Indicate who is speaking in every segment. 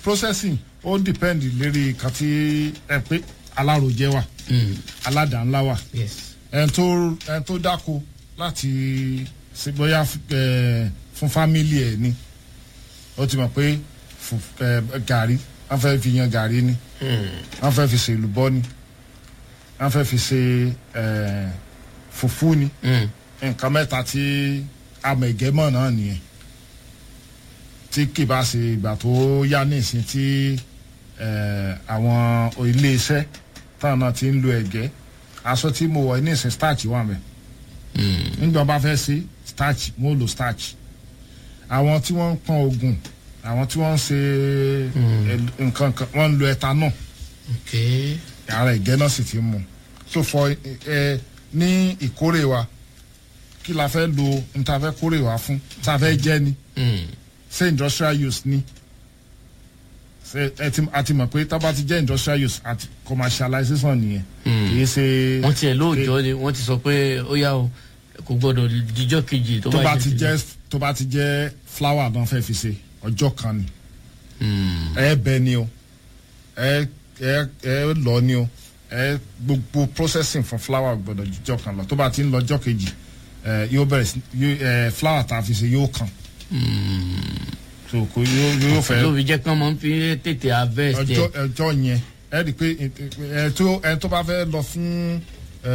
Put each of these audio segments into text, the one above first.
Speaker 1: processing ó depend lérí kan tí ẹ pé alárojẹ wà aládàá-ńlá wà
Speaker 2: yes
Speaker 1: ẹn tó ẹn tó dáko láti ṣe bóyá ẹ fún fámìlì ẹ ni ó ti mọ̀ pé fù- ẹ, gàrí wọ́n fẹ́ fi yan gàrí ni wọ́n fẹ́ fi ṣe èlùbọ́ ni wọ́n fẹ́ fi ṣe ẹ, fùfú ni nǹkan mẹ́ta tí amẹ̀gẹ́mọ̀ náà nìyẹn tí kì bá ṣe ìgbà tó yá nísìn tí ẹ, àwọn ilé-iṣẹ́ táwọn náà ti ń lo ẹ̀gẹ́ aṣọ tí mo wọ̀ nísìn starch wà mẹ́ nígbà wọn bá fẹ́ ṣe starch mo lo starch àwọn tí wọ́n ń pọn oògùn àwọn tí wọ́n ń ṣe ẹ, nǹkan kan wọ́n ń lo ethanol
Speaker 2: ok
Speaker 1: ara ẹ̀gẹ́ náà sì ti mú so fọ ẹ ní ìkórè wa kí la fẹ́ lo n ta fẹ́ kórè wa fún ta fẹ́ jẹ́ ni ṣé industrial use ni ṣe ẹ ti a ti mọ̀ pé tá bá ti jẹ́ industrial use àti commercialization nìyẹn kì í ṣe
Speaker 2: wọ́n tiẹ̀ lóòjọ́ ni wọ́n ti sọ pé ó yá o kò gbọ́dọ̀ díjọ́ kejì tó
Speaker 1: tó bá
Speaker 2: bá
Speaker 1: ti jẹ́ tó bá ti jẹ́ flower náà fẹ́ fi ṣe ọjọ́ kan ni ẹ bẹ ni o ẹ ẹ ẹ lọ ni o ẹ gbogbo processing fún flower gbọ́dọ̀ jíjọ́ kan lọ tó bá ti ń lọ ọjọ́ kejì ẹ yóò bẹ̀rẹ̀ sí yóò ẹ flower tá a fi ṣe yóò kàn so kò yóò yóò fẹ́
Speaker 2: lóbi jẹ́ kí wọ́n máa ń fi tètè harvest
Speaker 1: ọjọ́
Speaker 2: ẹ̀
Speaker 1: ọjọ́ yẹn ẹ rí i pé ẹ tó ẹ tó bá fẹ́ lọ fún ẹ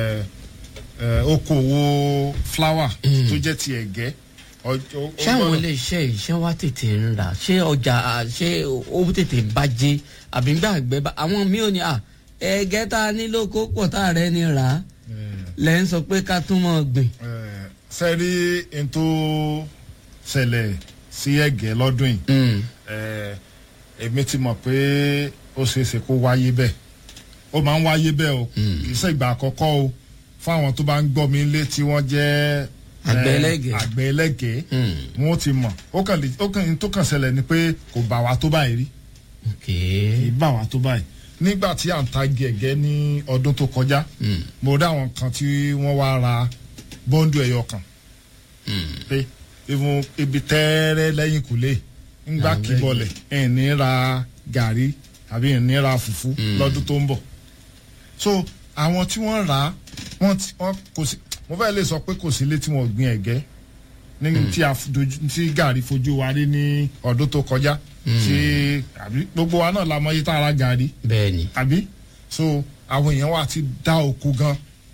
Speaker 1: ẹ okòwò flower tó jẹ́ ti ẹ̀gẹ́ ọjọ́ ó
Speaker 2: ṣé àwọn
Speaker 1: gbọ́dọ̀-
Speaker 2: ilé iṣẹ́ yìí ṣé wá tètè ń rà ṣé ọjà à, ṣé ó tètè bàjẹ́ àbí gbà gbẹ bá àwọn míì ò ní à ẹ̀gẹ́ tá a nílò kó pọ̀ tá a rẹ̀ ni rà á lẹ́ ń sọ pé ká tún mọ̀ gbìn.
Speaker 1: sẹ́rí n tó ṣẹlẹ̀ sí ẹ̀gẹ́ lọ́dún yìí
Speaker 2: Mm.
Speaker 1: eh, èmi ti mọ̀ pé ó ṣeé ṣe kó wáyé bẹ́ẹ̀ ó máa ń wáyé bẹ́ẹ̀ o kì í ṣe ìgbà àkọ́kọ́ o fún àwọn tó bá ń gbọ́ mi lé tí wọ́n jẹ́ eh,
Speaker 2: Àgbẹ̀ ẹlẹ́gẹ̀ẹ́.
Speaker 1: àgbẹ̀ ẹlẹ́gẹ̀ẹ́
Speaker 2: Mm.
Speaker 1: wọn ó ti mọ̀ ó kàn lè ó kàn n tó kàn ṣẹlẹ̀ ni pé kò bà wá tó báyìí rí
Speaker 2: ok
Speaker 1: kì í bà wá tó báyìí nígbà tí à ń ta gẹ̀gẹ́ ní ọdún tó kọjá
Speaker 2: Mm.
Speaker 1: mo rí àwọn kan tí wọ́n wá ra bọ́ńdù ẹ̀yọ kan pé ìfún ibi tẹ́ẹ́rẹ́ lẹ́yìn kùlé ńgbà
Speaker 2: Àwọn
Speaker 1: kíbọlẹ̀ ẹ̀ ní ra gàrí àbí ẹ̀ ní ra fùfú lọ́dún tó ń bọ̀ so àwọn tí wọ́n rà á wọ́n ti wọ́n kò sí mo fẹ́ lè sọ pé kò sí ilé tí wọ́n gbin ẹ̀gẹ́ ní tí a dojú tí gàrí fojú wa rí ní ọdún tó kọjá tí àbí gbogbo wa náà la mọ iye tá a ra gàrí
Speaker 2: bẹ́ẹ̀ ni
Speaker 1: àbí so àwọn èèyàn wa ti dá oko gan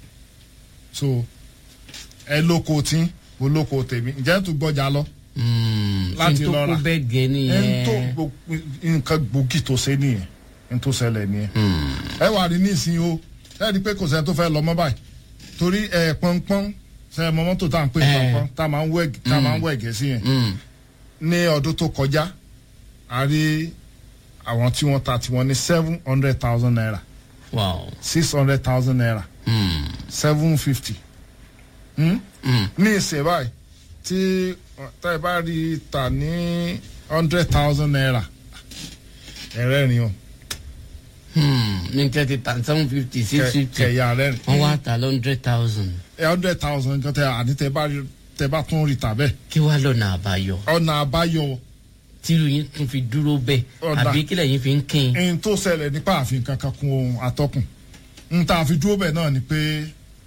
Speaker 1: so ẹ lóko tí mo lóko tèmi ǹjẹ́ tó gbọ́jà lọ
Speaker 2: Mm.
Speaker 1: Láti
Speaker 2: ṣé n tó
Speaker 1: lọ
Speaker 2: kó
Speaker 1: rà.
Speaker 2: bẹ́ẹ̀ gẹ́
Speaker 1: ẹ ń tó
Speaker 2: nìyẹn.
Speaker 1: gbo- nǹkan gbòógì tó ṣe nìyẹn ń tó ṣẹlẹ̀ nìyẹn ẹ wà rí nísìnyí o ẹ rí i pé kò sẹ́ni tó fẹ́ lọ mọ́ báyìí torí ẹ pọ́npọ́n ṣe ẹ mọ mọ́tò tá à ń pè ní
Speaker 2: Eh.
Speaker 1: pọ́npọ́n tá a máa ń wẹ̀ tá a máa ń wẹ̀ gẹ̀ẹ́sì yẹn
Speaker 2: Mm.
Speaker 1: ní ọdún tó kọjá a rí àwọn tí wọ́n ta tiwọn ní seven hundred thousand naira
Speaker 2: wow.
Speaker 1: six hundred thousand naira
Speaker 2: Mm.
Speaker 1: seven fifty
Speaker 2: Mm.
Speaker 1: ní ìsìn báyìí tí tá ẹ bá rí i tà ní hundred thousand naira ẹ̀rẹ́rìn o
Speaker 2: Hmm. ní thirty thousand seven fifty six
Speaker 1: Kẹ-
Speaker 2: fifty
Speaker 1: kẹ̀yà rẹ́rìn
Speaker 2: wọ́n wá ta hundred thousand
Speaker 1: hundred thousand nǹkan tẹ àní tẹ bá rí tẹ bá tún rí tà bẹ́ẹ̀
Speaker 2: kí wàá lọ́nà àbáyọ
Speaker 1: ọ̀nà àbáyọ
Speaker 2: tírú yín tún fi dúró bẹ́ẹ̀
Speaker 1: Ọ̀dà.
Speaker 2: àbí kílẹ̀ yín fi ń kín
Speaker 1: ẹni tó ṣẹlẹ̀ nípa àfihàn kankan kun ohun atọ́kùn n ta fi dúró bẹ́ẹ̀ náà ni pé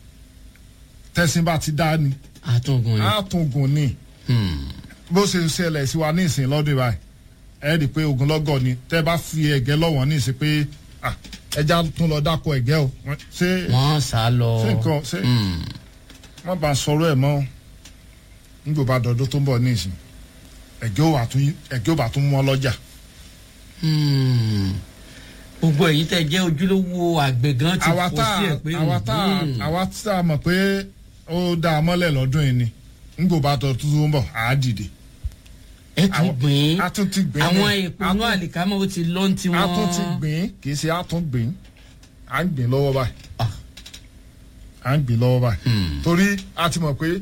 Speaker 1: tẹ̀sìn bá ti dá ni
Speaker 2: àtúngùn yín.
Speaker 1: àtúngùn ni
Speaker 2: Hmm.
Speaker 1: bó ṣe ṣẹlẹ̀ sí wa ní ìsìn lọ́dún báyìí ẹ rí i pé ogunlọ́gọ̀ ni tẹ́ bá fi ẹ̀gẹ́ lọ́wọ́ ní ìsìn pé ah, ẹja tún lọ dáko ẹ̀gẹ́ o Wọ́n- ṣé
Speaker 2: wọ́n sá lọ.
Speaker 1: ṣé nǹkan ṣé
Speaker 2: Hmm.
Speaker 1: wọ́n bá sọ̀rọ̀ ẹ̀ mọ́ nígbà bá dọ̀dọ̀ tó ń bọ̀ ní ìsìn ẹ̀gẹ́ ò bá tún ẹ̀gẹ́ ò bá tún mọ́ lọ́jà
Speaker 2: Hmm. gbogbo ẹ̀yin tẹ́ jẹ́ ojúlówó àgbẹ̀ gan ti
Speaker 1: àwa
Speaker 2: kó
Speaker 1: tá
Speaker 2: sí ẹ̀ pé
Speaker 1: àwa tá
Speaker 2: hmm.
Speaker 1: àwa tá a mọ̀ pé ó dá a mọ́lẹ̀ lọ́dún yìí ni nígbà bá dọ̀dọ̀ tó ń bọ̀ àá dìde
Speaker 2: ẹ tún
Speaker 1: àwọn-
Speaker 2: gbìn
Speaker 1: a tún ti gbìn
Speaker 2: àwọn
Speaker 1: ní-
Speaker 2: èèpo
Speaker 1: a
Speaker 2: inú
Speaker 1: tún-
Speaker 2: àlìkámọ́ ó ti lọ́n ti
Speaker 1: a
Speaker 2: wọ́n.
Speaker 1: tún ti gbìn kì í ṣe a tún gbìn à ń gbìn lọ́wọ́ báyìí
Speaker 2: Ah.
Speaker 1: à ń gbìn lọ́wọ́ báyìí
Speaker 2: Hmm.
Speaker 1: torí a ti mọ̀ pé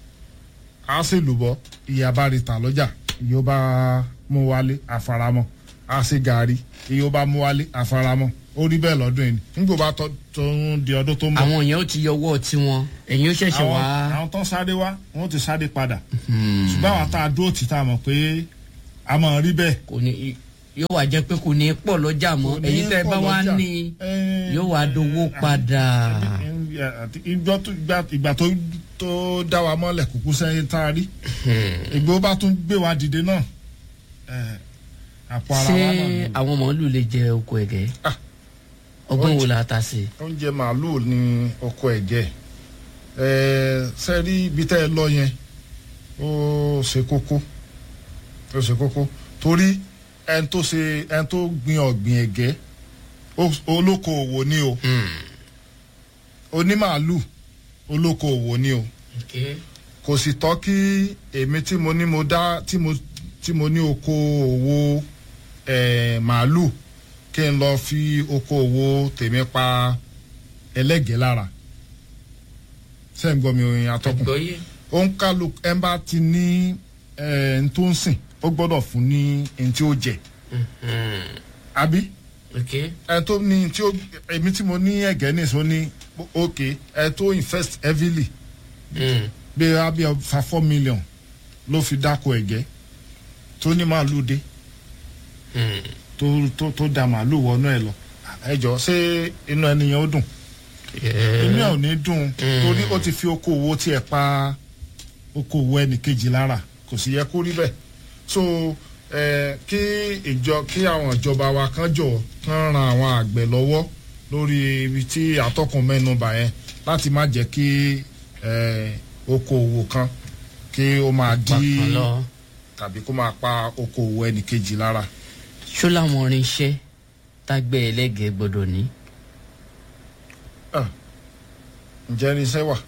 Speaker 1: a ṣe lùbọ́ ìyá bá rí ta lọ́jà ìyó bá mú wálé àfaramọ́ a ṣe gàrí ìyó bá mú wálé àfaramọ́ ó rí bẹ́ẹ̀ lọ́dún yìí nígbà bá tọ́ tó ń di ọdún tó ń bọ̀
Speaker 2: àwọn yẹn ó ti yọwọ́ tiwọn ẹ̀yin ó ṣẹ̀ṣẹ̀
Speaker 1: àwọn
Speaker 2: wá.
Speaker 1: àwọn tó sáré wá wọ́n ti sáré padà
Speaker 2: Hmm.
Speaker 1: ṣùgbọ́n àwọn tá a dúró tì tá a mọ̀ pé a mọ̀ rí bẹ́ẹ̀
Speaker 2: kò ní yóò wá jẹ́ pé kò ní pọ̀ lọ́jà mọ́
Speaker 1: Kò ní
Speaker 2: èyí tẹ́ ẹ bá
Speaker 1: pọ̀
Speaker 2: wá
Speaker 1: lọ́jà.
Speaker 2: ní
Speaker 1: Eh,
Speaker 2: yóò wá dowó padà.
Speaker 1: àti ìjọ tó ìgbà ìgbà tó tó dá wa mọ́lẹ̀ kúkú sẹ́yìn tá a rí ìgbó bá tún gbé wa dìde náà eh, àpò ara
Speaker 2: ṣé
Speaker 1: wa náà ni.
Speaker 2: àwọn màálù lè jẹ oko ẹ̀gẹ́
Speaker 1: Ah.
Speaker 2: ọgbọ́n wo la ta sí i.
Speaker 1: oúnjẹ màálùú ní ọkọ ẹ̀jẹ̀ sẹ́rí ibi tẹ́ ẹ lọ yẹn ó ṣe kókó ó ṣe kókó torí ẹni tó ṣe ẹni tó gbin ọ̀gbìn ẹ̀gẹ́ ó- olókoòwò ni o onímàálù olókoòwò ni o kò sì tọ́ kí èmi tí mo ní mo dá tí mo tí mo ní okoòwò eh, màálù kí n lọ fi okoòwò tèmi pa ẹlẹ́gẹ̀ẹ́ lára ṣé ń gbọ́ mi oyin atọ́kùn
Speaker 2: àgbọ́yé.
Speaker 1: ó ń kálu ẹ bá ti ní ẹ ń tó ń sìn ó gbọ́dọ̀ fún ní ẹni tí ó jẹ àbí ẹ tó ní tí ó èmi tí mo ní ẹ̀gẹ́ nìṣó ní ok ẹ tó invest heavily bí a bí fa four million ló fi dáko ẹ̀gẹ́ tó ní màálù dé tó tó tó da màálù wọnú ẹ lọ ẹ jọ ṣé inú ẹnìyẹn ó dùn inú ẹ ò ní dùn torí ó ti fi okòwò tiẹ̀ pa okòwò ẹnìkejì lára kò sì yẹ kó rí bẹ́ẹ̀ so ẹ kí ìjọ kí àwọn ìjọba wa kan jọ kán ran àwọn àgbẹ̀ lọ́wọ́ lórí ibi tí atọ́kùn mẹ́nu bà yẹn láti má jẹ́ kí ẹ okòwò kan kí ó máa dí
Speaker 2: pàkan lọ.
Speaker 1: tàbí kó máa pa okòwò ẹnìkejì lára.
Speaker 2: ṣó làwọn irinṣẹ́ tágbẹ́ ẹlẹ́gẹ̀ẹ́ gbọ́dọ̀ ní.
Speaker 1: ǹjẹ́ irinṣẹ́ wà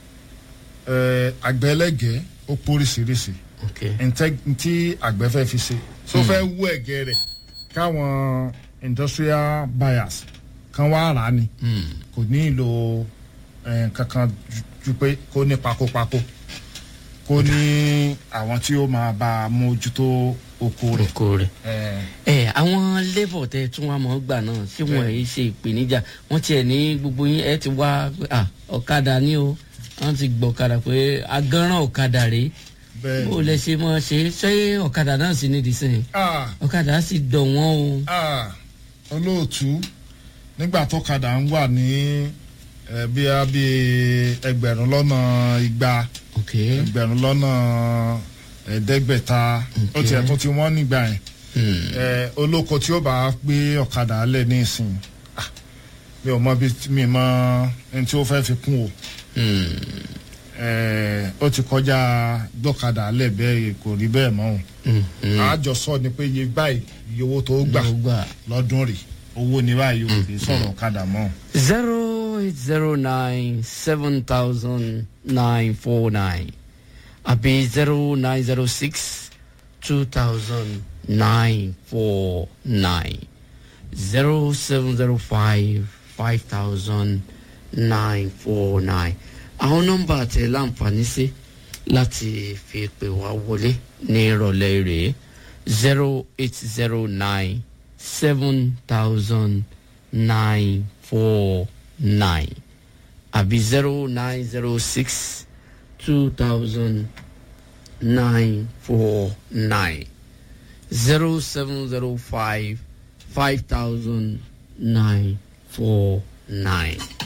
Speaker 1: ẹ àgbẹ̀ ẹlẹ́gẹ̀ẹ́ ó póríṣiríṣi ntẹ ntí àgbẹ̀ fẹ́ fi ṣe tó fẹ́ wú ẹ̀gẹ́ rẹ̀ káwọn industrial buyers kan wá rà á ni kò ní ìlò eh, kankan ju- ju pé kó ní pakopako kó ní àwọn tí ó máa bá a mójútó oko rẹ̀.
Speaker 2: oko rẹ̀.
Speaker 1: Eh,
Speaker 2: ẹ àwọn labour tẹ tún wá mọ́ gbà náà ṣé wọn yìí ṣe ìpèníjà wọ́n tiẹ̀ ní gbogbo yín ẹ ti wá pé, ah, ọ̀kadà ni o wọ́n ti gbọ́ ọ̀kadà pé agánràn ọ̀kadà rèé
Speaker 1: bẹ́ẹ̀
Speaker 2: bó lẹ ṣe mọ́ ṣe ṣé ọ̀kadà náà sì nídìí sẹ́yìn
Speaker 1: ah
Speaker 2: ọ̀kadà sì dọ̀ wọ́n o.
Speaker 1: ah olóòtú nígbà tó kadà ń wà ní eh, bí a bí ẹgbẹ̀rún lọ́nà igba
Speaker 2: ok
Speaker 1: ẹgbẹ̀rún lọ́nà ẹ̀ẹ́dẹ́gbẹ̀ta ó
Speaker 2: Ok.
Speaker 1: tiẹ̀ tún ti wọ́n nígbà yẹn
Speaker 2: Hmm.
Speaker 1: Eh, olóko tí ó bá gbé ọ̀kadà lẹ̀ ní ìsìn ah, mi ò mọ bí mi mọ ẹni tí ó fẹ́ fi kún o
Speaker 2: Hmm.
Speaker 1: Eh, ó ti kọjá gbọ́kadà lẹ̀ bẹ́ẹ̀ kò rí bẹ́ẹ̀ mọ́ o
Speaker 2: Hmm. Hmm.
Speaker 1: àjọsọ ni pé iye báyìí iye owó tó gbà
Speaker 2: Ló gbà.
Speaker 1: lọ́dún rè owó ní báyìí o kì í sọ̀rọ̀ ọ̀kadà mọ́.
Speaker 2: zero eight zero nine seven thousand nine four nine àbí zero nine zero six two thousand nine four nine zero seven zero five five thousand nine four nine àwọn nọ́mbà tẹ láǹfààní sí láti fi pè wá wọlé ní ìrọ̀lẹ́ rèé zero eight zero nine seven thousand nine four nine àbí zero nine zero six two thousand nine four nine zero seven zero five five thousand nine four nine.